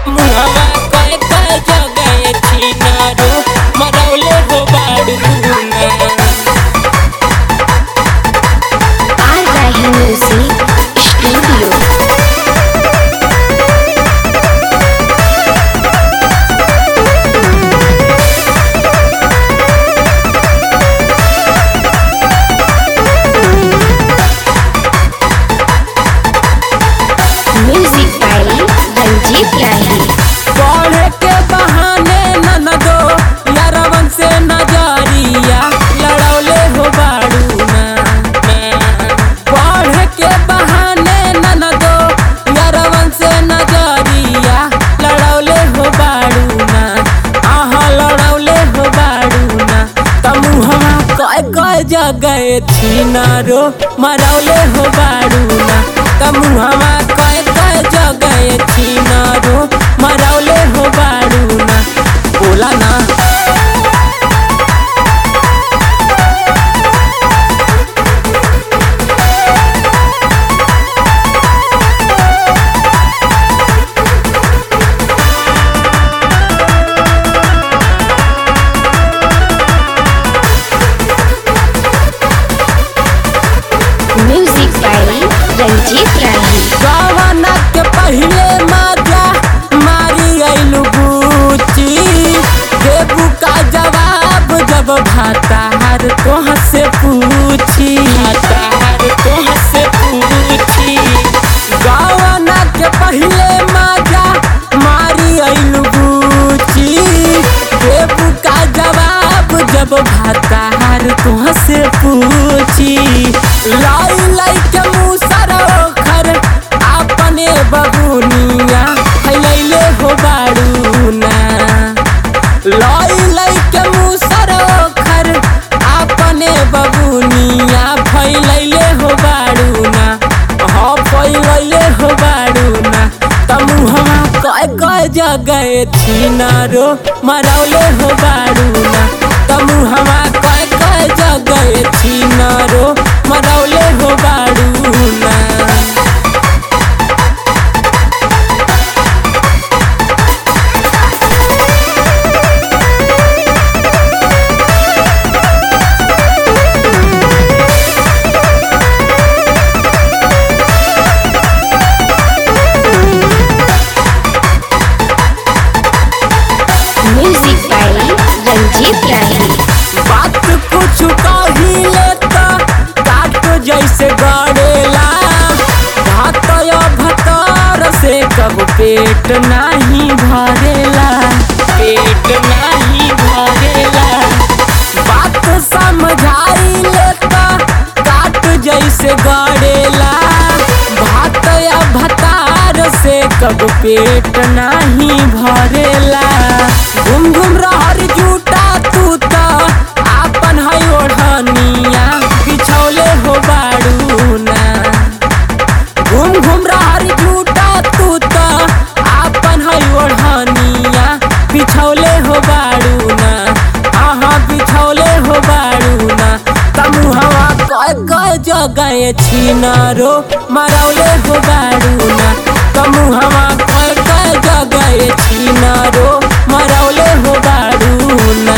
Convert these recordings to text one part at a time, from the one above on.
मुहवा कय कय जगह छिनारो मरौले हो बाड़ू ना Arvahi Music Studio. Music by Ranjit Rahi. पढ़े के बहाने ननदो यारवन से नजरिया लड़ौले हो बाड़ू ना पढ़े के बहाने ननदो यारवन से नजरिया लड़ौले हो बाड़ू ना आहा लड़ौले हो बाड़ू ना तमुहवा कय कय जगह छिनारो मरौले हो बाड़ू ना तमुहवा कय कय जगह छिनारो मरौले हो बाड़ू ना बोला ना Music by Ranjit Rahi. गवाना के पहले माजा मारी आइलू बूची देबू का जवाब जब भातार तोह से पूछी भातार तोह से पूछी गवाना के पहले माजा मारी आइलू बूची देबू का जवाब जब भातार तोह से पूछी लाई लाई के मुँह सरोखर अपने बबुनिया फैलैले हो बाड़ू ना लाई लाई के मुँह सरोखर अपने बबुनिया फैलैले हो बाड़ू ना हाँ फैलैले हो बाड़ू ना तमुहवा कय कय जगह छिनारो मरौले हो बाड़ू ना तमुहवा कय कय जगह छिनारो मरौले हो बाड़ू ना Music by Ranjit Rahi. बात कुछ कहिले त काट जैसे गड़ेला भात या भतर से कब पेट नाही भरेला पेट नाही भरेला बात समझाइले त काट जैसे गड़ेला भात या भतार से कब पेट नाही भरेला घूम घूम रहर जूटा तू त आपन है ओढ़निया बिछौले हो बाड़ू ना घूम घूम रहर जूटा तू त आपन है ओढ़निया बिछौले हो बाड़ू ना आहा बिछौले हो बाड़ू ना तमुहवा कय कय जगह छिनारो मरौले हो बाड़ू ना तमुहवा कय कय जगह छिनारो मरौले हो बाड़ू ना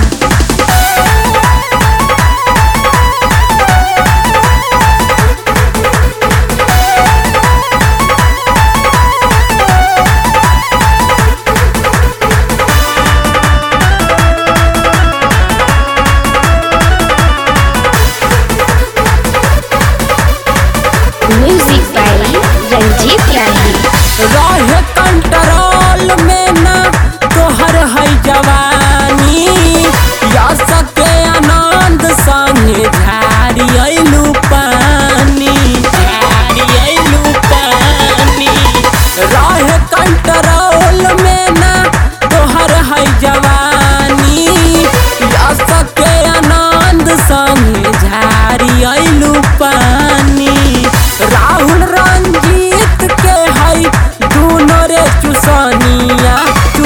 Music by Ranjit Rahi. रहे कंट्रोल में ना तोहर है जवानी या सके आनंद संगे झाड़ी अइलू पानी झाड़ी अइलू पानी रहे कंट्रोल में ना तोहर है जवानी या सके आनंद संगे झाड़ी अइलू पानी राहुल रंजीत के है दूनो रे चुसनिया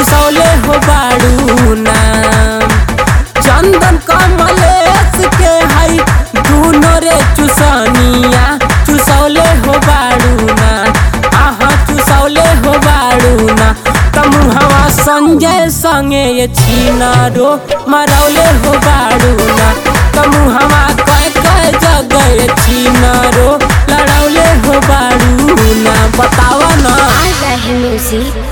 संजय संगे ये छीनारो मरौले हो बाड़ू ना तमु हमा कय कय जगह ये छीनारो लड़ौले हो बाड़ू ना बतावा ना आ रहा है म्यूजिक